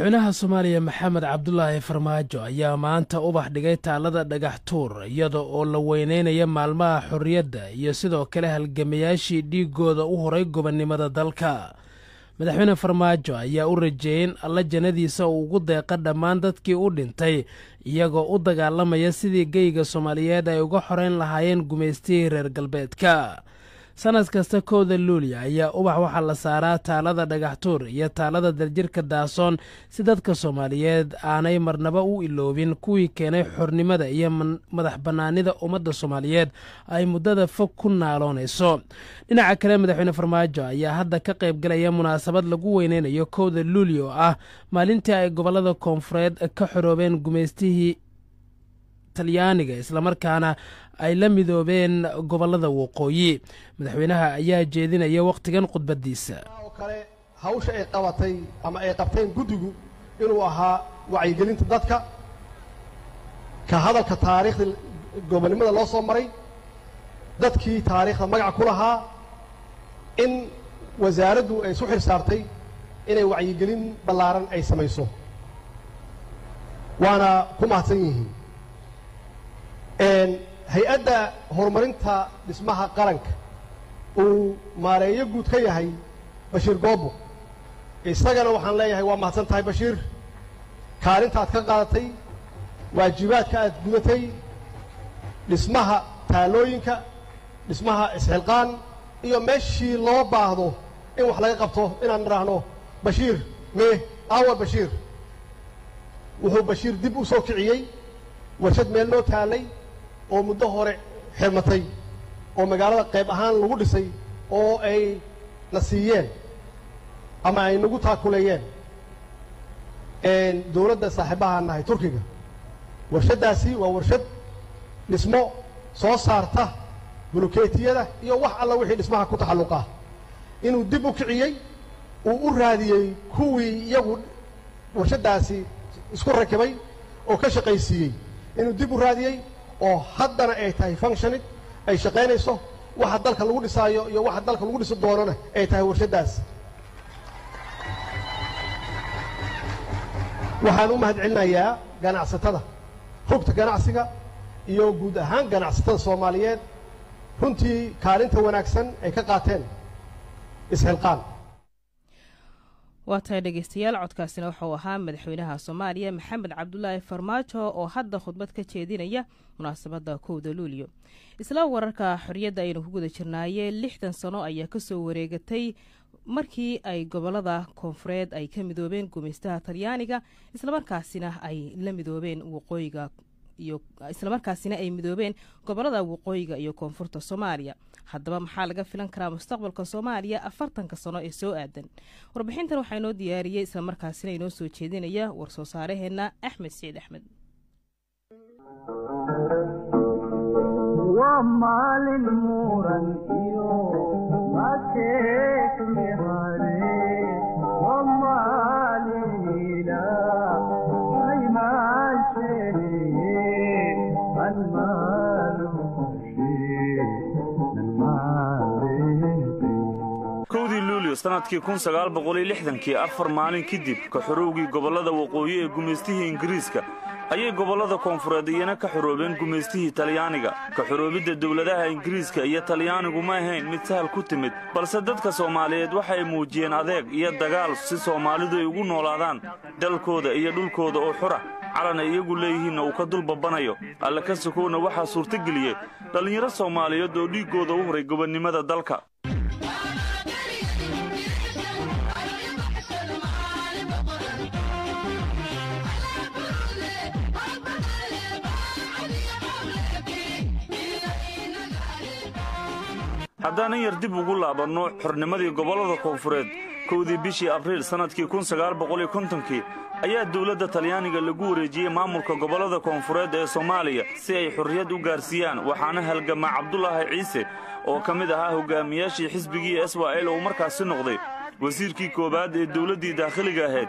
madaxweynaha soomaaliya maxamed cabdulaahi farmaajo ayaa maanta ubax dhigay taalada dhagax tuur iyada oo la weyneynaya maalmaha xorriyadda iyo sidoo kale halgamayaashii dhiigooda u horay gobonnimada dalka madaxweyne farmaajo ayaa u rajeeyey in alla jannadiisa uu ugu deeqa dhammaan dadkii u dhintay iyagoo u dagaalamaya sidii geyga soomaaliyeed ay uga xoreyn lahaayeen gumaystihii reer galbeedka sanad kasta kowda luulya ayaa ubax waxaa la saaraa taalada dhagaxtuur iyo taalada daljirka daasoon si dadka soomaaliyeed aanay marnaba u iloobin kuwii keenay xornimada iyo madax bannaanida ummadda soomaaliyeed ay muddada fog ku naaloonayso dhinaca kale madaxweyne farmaajo ayaa hadda ka qayb galaya munaasabad lagu weyneynayo kowda luulya oo ah maalintii ay gobollada koonfureed ka xoroobeen gumaystihii talyaaniga islamarkaana ay la midoobeen gobollada waqooyi madaxweynaha ayaa jeedinaya wakhtigan khudbaddiisa oo kale hawsha ay qabatay ama ay qabteen guddigu inuu ahaa wacyigelinta dadka ka hadalka taariikhda gobonnimada loo soo maray dadkii taariikhda magaca ku lahaa in wasaaraddu ay isu xil saartay inay wacyigelin ballaaran ay samayso waana ku mahadsan yihiin hay-adda horumarinta dhismaha qaranka uu maareeyo guud ka yahay bashiir goobo isagana waxaan leeyahay waa mahadsan tahay bashiir kaalinta aad ka qaadatay waajibaadka aad gudatay dhismaha taalooyinka dhismaha isxilqaan iyo meeshii loo baahdo in wax laga qabto inaan idhaahno bashiir mee awa bashiir wuxuu bashiir dib u soo kiciyey warshad meel loo taalay oo muddo hore xirmatay oo magaalada qayb ahaan lagu dhisay oo ay na siiyeen ama ay nagu taakuleeyeen dowladda saaxiibahaan nahay turkiga warshaddaasi waa warshad dhismo soo saarta bulukeetiyada iyo wax alla wixii dhismaha ku taxalluqah inuu dib u kiciyey uu u raadiyey kuwii iyagu warshaddaasi isku rakibay oo ka shaqaysiiyey inuu dib u raadiyey oo haddana ay tahay functionid ay shaqaynayso waxa dalka lagu dhisaayo iyo waxa dalka lagu dhisi doonana ay tahay warshaddaas waxaan u mahad celinayaa ganacsatada rugta ganacsiga iyo guud ahaan ganacsatada soomaaliyeed runtii kaalinta wanaagsan ay ka qaateen isxilqaan waa tahay dhegeystayaal codkaasina wuxuu ahaa madaxweynaha soomaaliya maxamed cabdulaahi farmaajo oo hadda khudbad ka jeedinaya munaasabadda kowda luulyo isla wararka xorriyadda aynu ku guda jirnaaye lixdan sano ayaa kasoo wareegatay markii ay gobolada koonfureed ay ka midoobeen gumaystaha talyaaniga islamarkaasina ay la midoobeen waqooyiga iyo islamarkaasina ay midoobeen gobolada waqooyiga iyo koonfurta soomaaliya haddaba maxaa laga filan karaa mustaqbalka soomaaliya afartanka sano ee soo aadan warbixintan waxaa inoo diyaariyey islamarkaasina inoo soo jeedinaya war-soo saaraheenna axmed siciid axmed kowdii luulyo sannadkii kun sagaal boqoliyo lixdankii afar maalin kadib ka xorowgii gobollada waqooyi ee gumaystihii ingiriiska ayay gobollada koonfureed iyana ka xoroobeen gumaystihii talyaaniga ka xoroobidda dowladaha ingiriiska iyo talyaanigu ma ahayn mid sahal ku timid balse dadka soomaaliyeed waxay muujiyeen adeeg iyo dagaal si soomaalidu ay ugu noolaadaan dalkooda iyo dhulkooda oo xura calan ay iyagu leeyihiinna uu ka dul babbanayo alle ka sokowna waxaa suurtageliyey dhallinyaro soomaaliyeed oo dhiiggooda u horay gobonnimada dalka haddaanan yar dib ugu laabanno xornimadii gobollada koonfureed kowdii bishii abriil sannadkii kun sagaal boqoliyo kontonkii ayaa dowladda talyaaniga lagu wareejiyey maamulka gobollada koonfureed ee soomaaliya si ay xorriyad u gaarsiiyaan waxaana halgamaa cabdulaahi ciise oo ka mid ahaa hogaamiyaashii xisbigii s wa l uu markaasi noqday wasiirkii koowaad ee dowladdii daakhiliga ahayd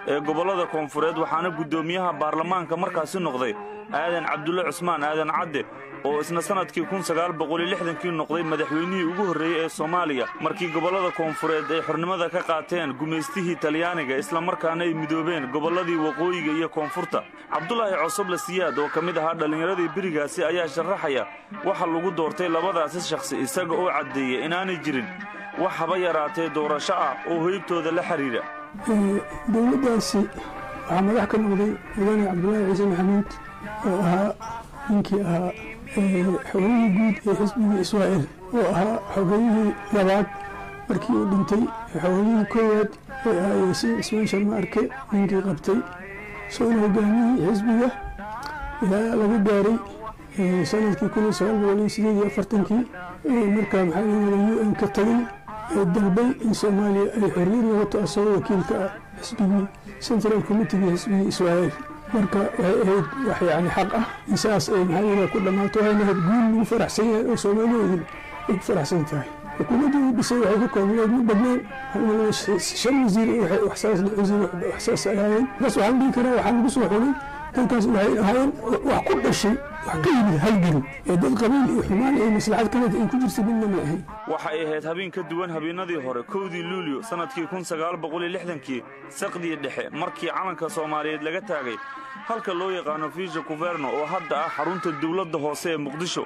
ee gobollada koonfureed waxaana guddoomiyaha baarlamaanka markaasi noqday aadan cabdulle cusmaan aadan cadde oo isna sannadkii kii noqday madaxweynihii ugu horreeyey ee soomaaliya markii gobollada koonfureed ay xornimada ka qaateen gumaystihii talyaaniga islamarkaana ay midoobeen gobolladii waqooyiga iyo koonfurta cabdulaahi cosoble siyaad oo ka mid ahaa dhallinyaradii berigaasi ayaa sharaxaya waxa lagu doortay labadaasi shakhsi isaga oo caddeeya inaanay jirin wax haba yaraatee doorasho ah oo hoybtooda la xidhiidha dowladdaasi waxaa madax ka noqday mudane cabdulaahi ciise maxamuud oo ahaa ninkii ahaa xogeyihii guud ee xisbigii israa'il oo ahaa xogeyihii labaad markii uu dhintay xogeyihii koowaad ee ahaa yaasiin cismaan sharma arke ninkii qabtay soona hogaamiyihii xisbiga ilaa laga gaaray sanadkii kun iyo sagaal boqol iyo sideed iyo afartankii markaa maxaa layidhahda u n ka tagay ee dalbay in soomaaliya ay xorriyad noqoto asagoo wakiilka ah xisbigii central committegii xisbigii israa'il marka waxay ahayd wax yani xaq ah in saas ay maxaa yidhaha ku dhammaato waxayna ahayd guul lagu faraxsan yahay oo soomaaliyeedin ay ku faraxsan tahay xukuumaddii uu dhisay waxay ka koobnayd ma badnaan shan wasiir waxsaas ay ahaayeen bas waxaan dhihi karaa waxaa lagu soo xulay dadkaas waxay ahaayeen wax ku dhashay wax ka yimid halgan ee dad qabiil iyo xumaan iyo maslaxad kaleta ay ku jirta midna ma ahayn waxay ahayd habeen ka duwan habeennadii hore kowdii luulyo sannadkii kii saqdii dhexe markii calanka soomaaliyeed laga taagay halka loo yaqaano fiisha kuverno oo hadda ah xarunta dawladda hoose ee muqdisho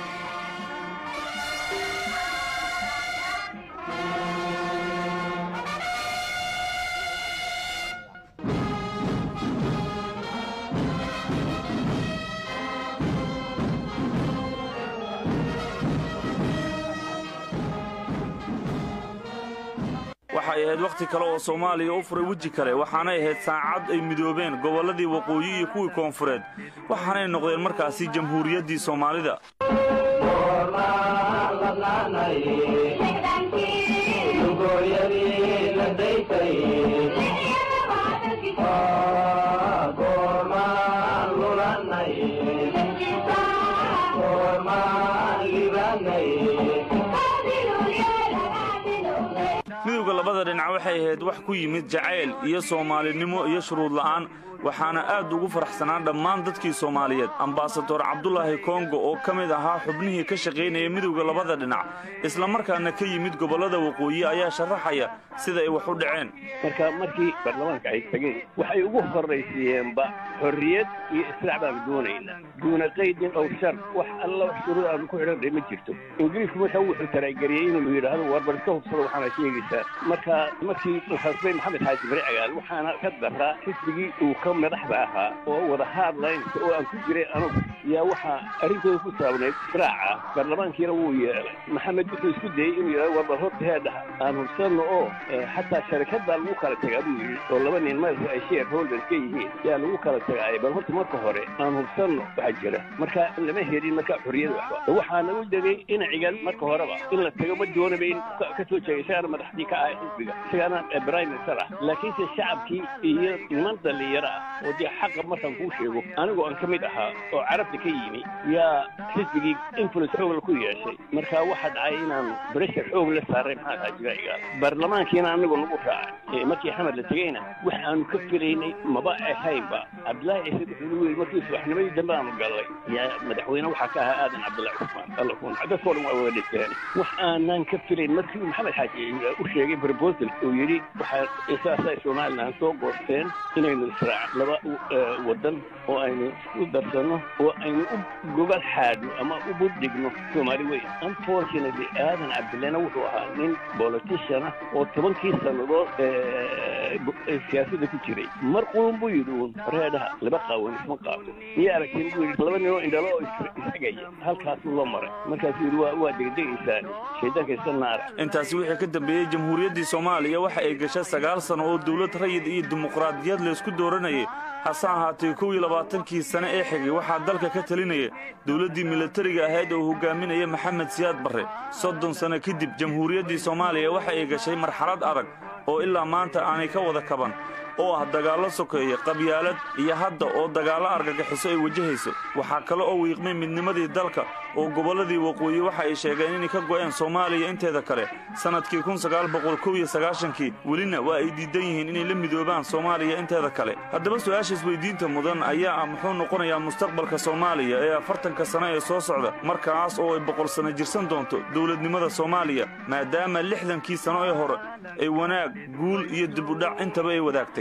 waxay ahayd wakhti kale oo soomaaliya u furay weji kale waxaanay ahayd saacad ay midoobeen gobolladii waqooyi iyo kuwii koonfureed waxaanay noqdeen markaasi jamhuuriyaddii soomaalida midowda labada dhinac waxay ahayd wax ku yimid jacayl iyo soomaalinimo iyo shuruud la'aan waxaana aad ugu faraxsanaa dhammaan dadkii soomaaliyeed ambasador cabdulaahi kongo oo ka mid ahaa xubnihii ka shaqaynaya midowda labada dhinac islamarkaana ka yimid gobollada waqooyi ayaa sharaxaya sida ay wax u dhaceen marka markii baarlamaanka ay tageen waxay ugu horraysiiyeenba xorriyad iyo islaac baanu doonaynaa duuna qaydin ow shar wax alla wax shuruud aanu ku xidhanay ma jirto ingiriisku markaa wuxuu taraageliyey inuu yidhaahdo warbar iska hubsado waxaana sheegaysaa marka markii khasbay maxamed xaaji bari cagaal waxaana ka daraa xisbigii uu ka madaxda ahaa oo wada haadlaynta oo aan ku jiray anugu yaa waxaa arrintooda ku saabnayd raaca baarlamaankiina wuu yeelay maxamed wuxuu isku dayey inuu yidhahdo warbar horta heedhaha aan hubsanno oo xataa sharikaddaa lagu kala tagaa buu yidhi oo laba nin marka ay share holders ka yihiin yaa lagu kala tagaay bal horta marka hore aan hubsanno waxaa jira marka lama helin marka xorriyada waxba waxaa nagu degay inacigan marka horeba in la tago ma doonaba in ka soo jeegay isagaana madaxdii ka ahay xisbiga isagaana prime minister ah laakiinse shacabkii iyo niman dhallinyaro ah oo dee xaqa markaan kuu sheego anigoo aan ka mid ahaa oo carabta ka yimi yaa xisbigii influence xoogla ku yeeshay marka waxaa dhacay inaan breshar xoog la saaray maxaa taa jira iga baarlamaankiina anigoo nagu raacay markii xamed la tegeyna wax aanu ka filaynay maba ahaynba cabdillaahi ciise wuxuu nagu yidhi markii subaxnimadii dambe aanu gallay yaa madaxweyne waxaa ka ahaa aadan cabdullahi cusmaan alla kun dadkoo dhan waa wada dhinteen wax aanaan ka filayn markii maxamed xaaji u sheegay proposal uu yidhi waxaa saasay somalilan soo goosteen inaynu israac laba wadan oo aynu isku darsanno oo aynu u gobol xaadno ama u budhigno soomaali weyn unfortunately aadan cabdillahna wuxuu ahaa nin politician ah oo tobankii sannadood siyaasadda ku jiray mar qulun buu yidhi uun reedhaha laba qaawan isma qaato miya aragtiin buu yidhi laba ninoo indhalo oo ishagaya halkaasuu la maray markaasuu yidhi waa degdegaysaan shaydaanka iska naara intaasi wixii ka dambeeyey jamhuuriyaddii soomaaliya waxa ay gashay sagaal sano oo dawlad rayid iyo dimuqraadiyad laysku dooranayay hase ahaatee kow iyo labaatankii sane ee xigay waxaa dalka ka talinaya dawladdii milatariga ahayd oo hogaaminaya maxamed siyaad barre soddon sano kadib jamhuuriyaddii soomaaliya waxa ay gashay marxalad adag oo ilaa maanta aanay ka wada kaban oo ah dagaallo sokeeye qabyaalad iyo hadda oo dagaallo argagixiso ay wajahayso waxaa kale oo wiiqmay midnimadii dalka oo gobolladii waqooyi waxa ay sheegeen inay ka go'een soomaaliya inteeda kale sannadkii kii welina waa ay diidan yihiin inay la midoobaan soomaaliya inteeda kale haddaba su'aasha isweyddiinta mudan ayaa ah muxuu noqonayaa mustaqbalka soomaaliya ee afartanka sano ee soo socda markaas oo ay boqol sanno jirsan doonto dowladnimada soomaaliya maadaama lixdankii sano ee hore ay wanaag guul iyo dibudhac intaba ay wadaagtay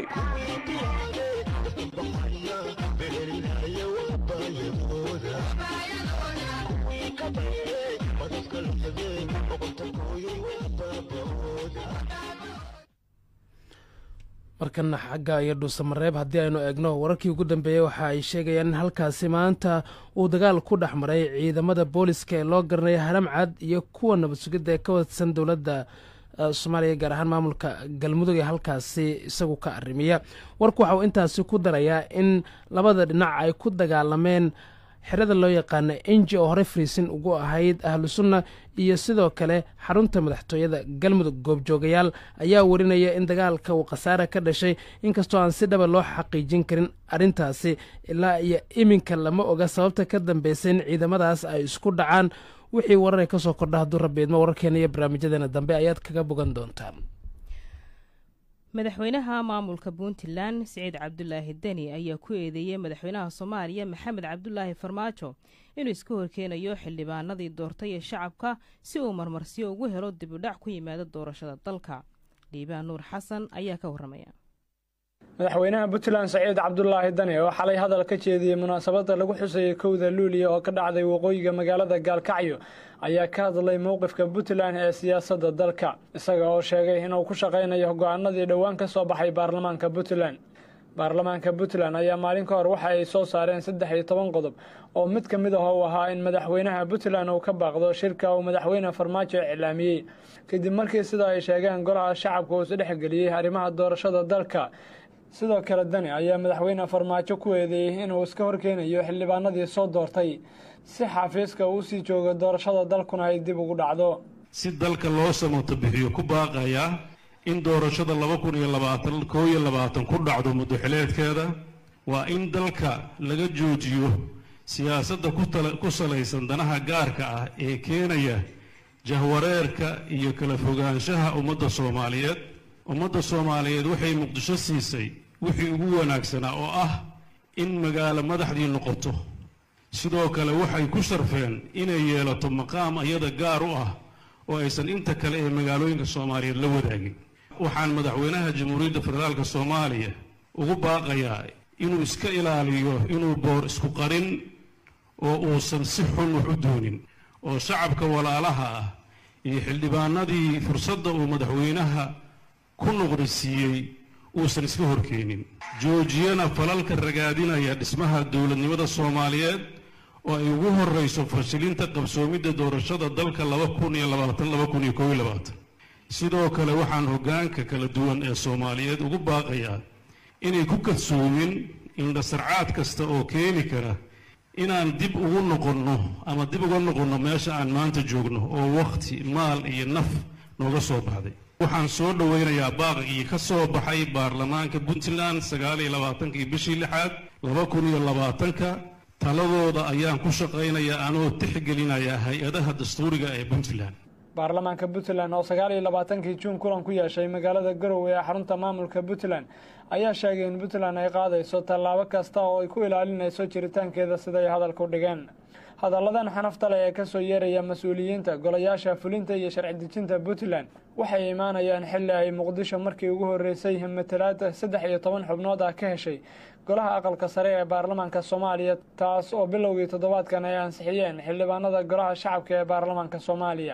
markana xagga iyo dhuusamareeb haddii aynu eegno wararkii ugu dambeeyey waxa ay sheegayaan in halkaasi maanta uu dagaal ku dhex maray ciidamada booliska ee loo garanaya haramcad iyo kuwa nabad sugidda ee ka wadsan dowladda soomaaliya gaar ahaan maamulka galmudug ee halkaasi isagu ka arrimiya warku waxa uu intaasi ku darayaa in labada dhinac ay ku dagaalameen xerada loo yaqaana enji oo horey fariisin ugu ahayd ahlu sunna iyo sidoo kale xarunta madaxtooyada galmudug goobjoogayaal ayaa warinaya in dagaalka uu khasaare ka dhashay inkastoo aan si dhaba loo xaqiijin karin arrintaasi ilaa iyo iminka lama oga sababta ka dambaysa in ciidamadaas ay isku dhacaan wixii warar ka soo kordha hadduu rabbi idmo wararkeena iyo barnaamijyadeena dambe ayaad kaga bogan doontaan madaxweynaha maamulka puntland siciid cabdulaahi deni ayaa ku eedeeyey madaxweynaha soomaaliya maxamed cabdulaahi farmaajo inuu iska horkeenayo xildhibaanadii doortay ee shacabka si uu marmarsiyo ugu helo dibudhac ku yimaada doorashada dalka dhiibaan nuur xasan ayaa ka warramaya madaxweynaha puntland saciid cabdulaahi dani oo xalay hadal ka jeediyey munaasabadda lagu xusayay kowda luuliya oo ka dhacday waqooyiga magaalada gaalkacyo ayaa ka hadlay mowqifka puntland ee siyaasadda dalka isaga oo sheegay inuu ku shaqaynayo go'aanadii dhowaan ka soo baxay baarlamaanka puntland baarlamaanka puntland ayaa maalin ka hor waxa ay soo saareen saddex iyo toban qodob oo mid ka mid ah uu ahaa in madaxweynaha puntland uu ka baaqdo shirka uu madaxweyne farmaajo iclaamiyey kadib markii sida ay sheegeen golaha shacabka uu isdhexgeliyey arrimaha doorashada dalka sidoo kale dani ayaa madaxweyne farmaajo ku eedeeyey inuu iska horkeenayo xildhibaanadii soo doortay si xafiiska uu sii joogo doorashada dalkuna ay dib ugu dhacdo si dalka loo samato bixiyo ku baaqayaa in doorashada laba kun iyo labaatan koo iyo labaatan ku dhacdo muddoxileedkeeda waa in dalka laga joojiyo siyaasadda ku salaysan danaha gaarka ah ee keenaya jahwareerka iyo kala fogaanshaha ummadda soomaaliyeed ummadda soomaaliyeed waxay muqdisho siisay wixii ugu wanaagsanaa oo ah in magaalo madaxdii noqoto sidoo kale waxay ku sharfeen inay yeelato maqaam iyada gaar u ah oo aysan inta kale ee magaalooyinka soomaaliyeed la wadaagin waxaan madaxweynaha jamhuuriyadda federaalk soomaaliya ugu baaqayaa inuu iska ilaaliyo inuu boor isku qarin oo uusan si xun wax u doonin oo shacabka walaalaha ah iyo xildhibaanadii fursadda uu madaxweynaha ku nuqrisiiyey uusan iska horkeenin joojiyana falalka ragaadinaya dhismaha dowladnimada soomaaliyeed oo ay ugu horrayso fashilinta qabsoomidda doorashada dalka laba kun iyo labaatan laba kun iyo koob iyo labaatan sidoo kale waxaan hoggaanka kala duwan ee soomaaliyeed ugu baaqayaa inay ku kadsoomin indhasarcaad kasta oo keeni kara inaan dib ugu noqonno ama dib uga noqonno meesha aan maanta joogno oo wakhti maal iyo naf nooga soo baxday waxaan soo dhowaynayaa baaqigii ka soo baxay baarlamaanka puntland sagaal iyo labaatankii bishii lixaad laba kun iyo labaatanka taladooda ayaan ku shaqaynayaa anoo tixgelinaya hay-adaha dastuuriga ee puntland baarlamaanka puntland oo sagaal iyo labaatankii juun kulan ku yeeshay magaalada garowe ee xarunta maamulka puntland ayaa sheegay in puntland ay qaadayso tallaabo kasta oo ay ku ilaalinayso jiritaankeeda siday hadalku dhigeen hadalladan xanafta leh ee kasoo yeeraya mas-uuliyiinta golayaasha fulinta iyo sharci dejinta puntland waxay imaanayaan xilli ay muqdisho markii ugu horreysay matalaada saddex iyo toban xubnood ah ka heshay golaha aqalka sare ee baarlamaanka soomaaliya taas oo bilowgii toddobaadkan ay ansixiyeen xildhibaanada golaha shacabka ee baarlamaanka soomaaliya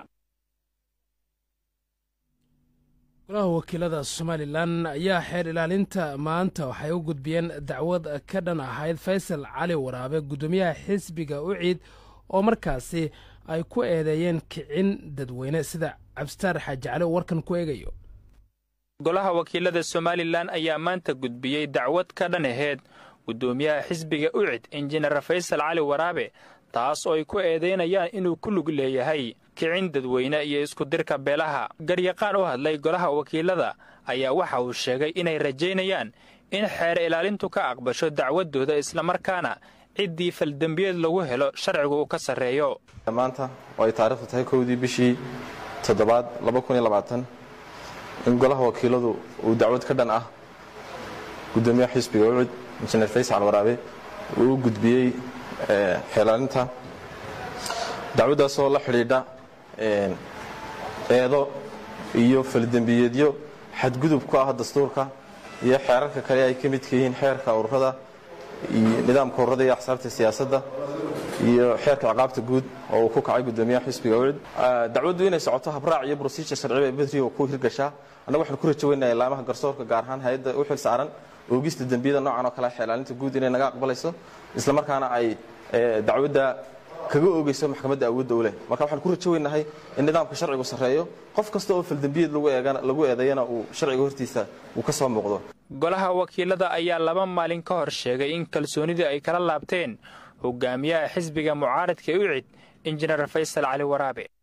golaha wakiilada somalilan ayaa xeer ilaalinta maanta waxay u gudbiyeen dacwad ka dhan ahayd faysal cali waraabe guddoomiyaha xisbiga uciid oo markaasi ay ku eedeeyeen kicin dadweyne sida cabsitaar xaaji cali oo warkan ku eegayo golaha wakiilada somalilan ayaa maanta gudbiyey dacwad ka dhan aheyd guddoomiyaha xisbiga ucid injineer faysal cali waraabe taas oo ay ku eedaynayaan inuu ku lug leeyahay kicin dadweyne iyo iskudirka beelaha garyaqaan u hadlay golaha wakiilada ayaa waxa uu sheegay inay rajaynayaan in xeer ilaalintu ka aqbasho dacwadooda islamarkaana ciddii faldembiyeed lagu helo sharcigu uu ka sarreeyo maanta oo ay taariikhdu tahay kowdii bishii toddobaad in golaha wakiiladu uu dacwad ka dhan ah gudoomiyaha xisbiga ucud injineer faysal waraabe uu u gudbiyey xeelaalinta dacwaddaasoo la xidhiidha eedo iyo faldembiyeedyo xadgudub ku ah dastuurka iyo xeerarka kale ay ka midka yihiin xeerka ururada iyo nidaamka ururada iyo axsaabta siyaasadda iyo xeerka ciqaabta guud oo uu ku kacay gudoomiyaha xisbiga ucud dacwaddu inay socoto habraac iyo brosijur sharciba bedriga ku hirgashaa annaga waxaan ku rajo weynayaa laamaha garsoorka gaar ahaan hay-adda u xil saaran oogista dembiyada noocan oo kale xeelaalinta guud inay naga aqbalayso islamarkaana ay dacwadda kaga oogeyso maxkamadda awoodda u leh marka waxaan ku rajo weynahay in nidaamka sharcigu sarreeyo qof kasta oo faldembiyeed lagu eedeeyana uu sharciga hortiisa uu ka soo muuqdo golaha wakiilada ayaa laba maalin ka hor sheegay in kalsoonidii ay kala laabteen hogaamiyaha xisbiga mucaaradka ucid injineer faysal cali waraabe